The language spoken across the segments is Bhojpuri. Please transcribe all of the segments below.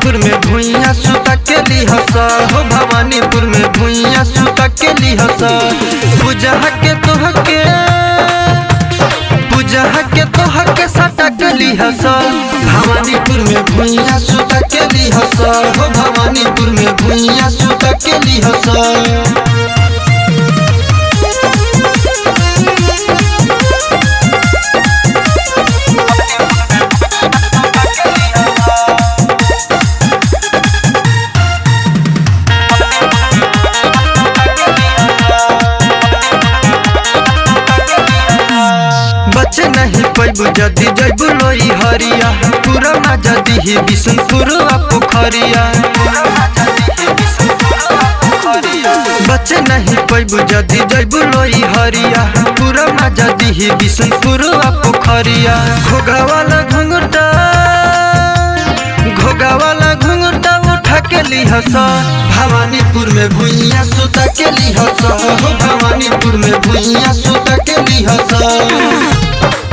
भवानीपुर में भुइया सुता के लिहस हो भवानीपुर में भुइया सुता के लिहस पूजा के तोह के पूजा के तोह के सटा के लिहस भवानीपुर में भुइया सुता के लिहस हो भवानीपुर में भुइया सुता के लिहस बचे नहीं पैबू जदी जैबू लोई हरिया पूरा ना जदी ही बिशनपुर पोखरिया बचे नहीं पैबू जदी जैबू लोई हरिया पूरा ना जदी ही बिशनपुर पोखरिया घोगा वाला घुंघटा घोगा वाला घुंघटा उठा के लिहस भवानीपुर में भुइया सुता के लिहस हो भवानीपुर में भुइया सुता के लिहस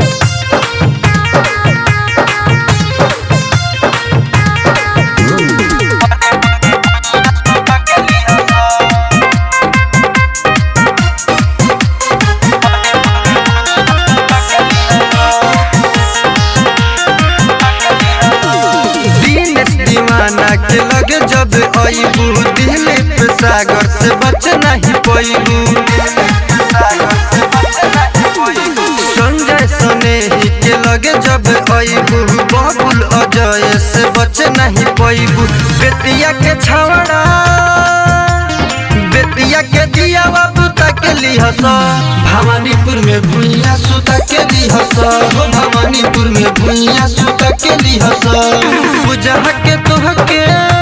दिनेश दीवाना के लगे जब अबू दिलीप सागर से बच नहीं पैबू संजय सनेही के लगे जब अबू बबुल अजय से बच नहीं पैबू बेतिया के छवड़ा बेतिया के दिया बाबू तक लिहस भवानीपुर में भुइया सुता के लिहस हो भवानीपुर में भुइया सुता के लिहस पूजा के तोह के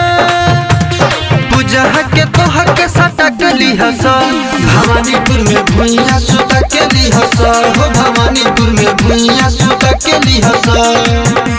पूजा के तोह के सटा के लिहस भवानीपुर में भुइया सुता के लिहस हो भवानीपुर में भुइया सुता के लिहस